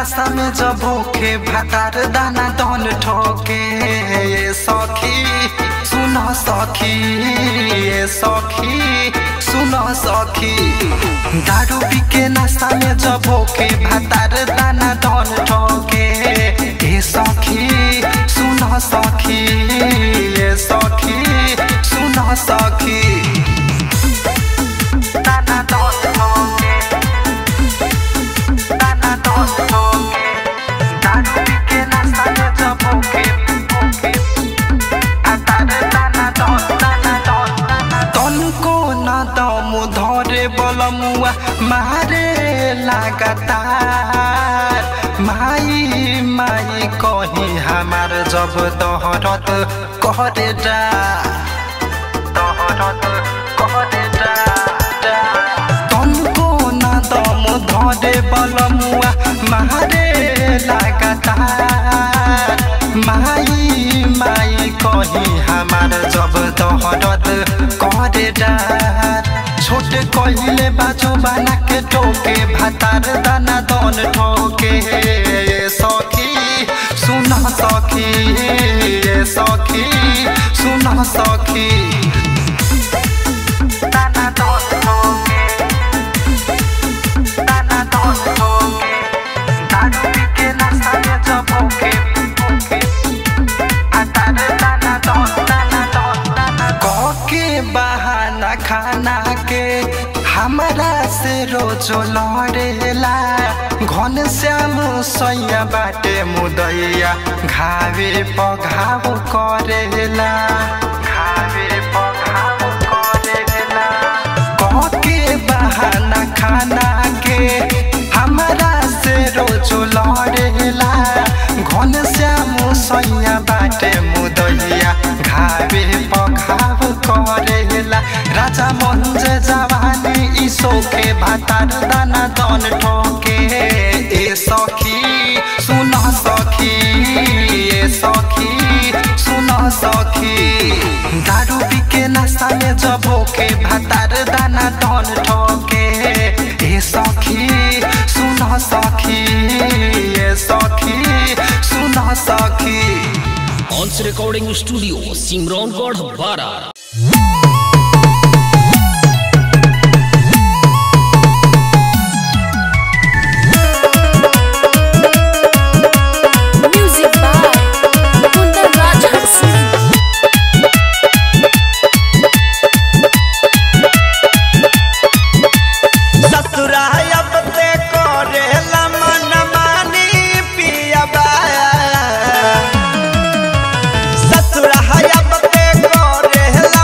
नशा में जब होके भातार दाना दन ठोके ये सखी सुन सखी ये सखी सुन सखी दारू पी के नशा में जब होके भातार दाना दन ठोके ये सखी सुन सखी ये सखी सुन सखी दाना दन ठोके दाना दन ठोके दारू पी के नशा में जब होके होके भातार दाना दन दाना दन तनको न दम धरे बलमुआ मारे लगातार माई माई कही हमार जब दहरत करे डा दहरत करे डा तनको न दम धरे बलमुआ मारे लगातार माई माई कही हमार जब दहरत करे डार छोट कहिले बाजू बना के टोके भातार दाना दन ठोके ये सखी सुन सखी ये सखी सुन सखी दाना दन ठोके दाना दन ठोके दारू पी के नशा में जब होके होके भातार दाना दन दाना दन दाना के बहाना खाना के हमरा से रोजो लड़ेला घन श्याम सैया बाटे मुदैया घावे पघाव करेला घावे पघाव करेला के बहाना खाना के हमरा से रोजो लड़ेला घन श्याम सैया बाटे मुदैया घावे पघाव करेला राजा मंज जवानी ई सोखे भातार दाना दन ठोके ए सखी सुन सखी ए सखी सुन सखी दारू पी के नशा में जब होके भातार दाना दन ठोके ए सखी सुन सखी ए सखी सुन सखी ऑन्स रिकॉर्डिंग स्टूडियो सिमरौनगढ़ बारा Music by Kundan Raja Singh. ससुरायब ते करेला मन मानी पियबा ससुरायब ते करेला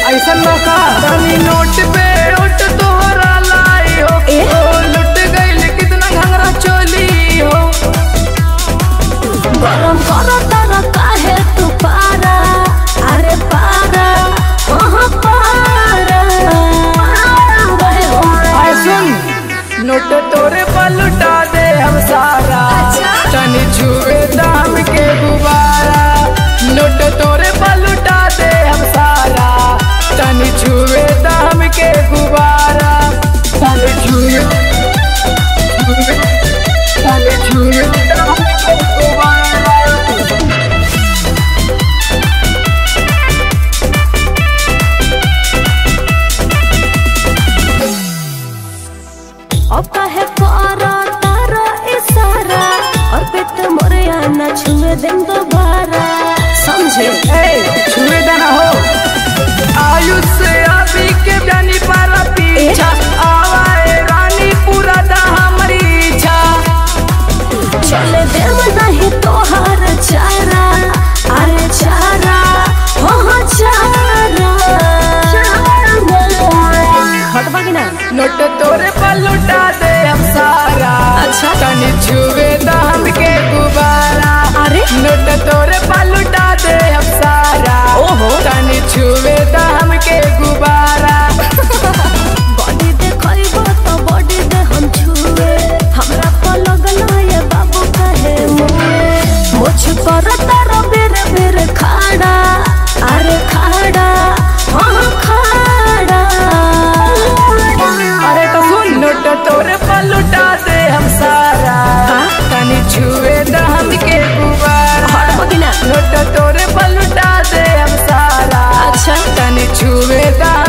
ऐसा मौका तनी नोट पे उठ तोहरा लाई हो ए? ओ लुट गइल कितना घंगरा चोली हो गरम करो तारा काहे तू पारा अरे पारा वहाँ पारा आय सुन नोट तोरे पर लुटा दे हम सारा अच्छा। तनी छुए दाम के गुबारा नोट तोरे पर लुटा दे हम सारा तनी छुए दाम के गुबारा तनी छुए छुए तनी छुए दाम के गुबारा अब काहे करो तारा इशारा और पेट मोरे आना छुए दिन दोबारा समझे ए, छुए देना हो आयुष से अभी के जानी पारा पीछा आवाए रानी पूरा दा हमारी इच्छा चले देव नहीं तोहार चारा अरे चारा हो चारा हटवा की ना नोट तोरे पर लुटा दे हम सारा अच्छा। तनी छुए दाम के गुबारा अरे नोट तोरे पर लुटा दे हम सारा ओहो। तनी छुए दाम के गुबारा बॉडी देखइबो तो बॉडी दे हम छुए हमरा पर लगल ये बाबू कहे मुए मुझ पर तारो बेर बेर खाड़ा अरे खाड़ा हाँ खाड़ा अरे तो सुन नोट तोरे पर लुटा दे हम सारा हाँ? तनी छुए दाम के गुबारा हट बगिना नोट तोरे पर लुटा दे हम सारा अच्छा। तनी छुए दाम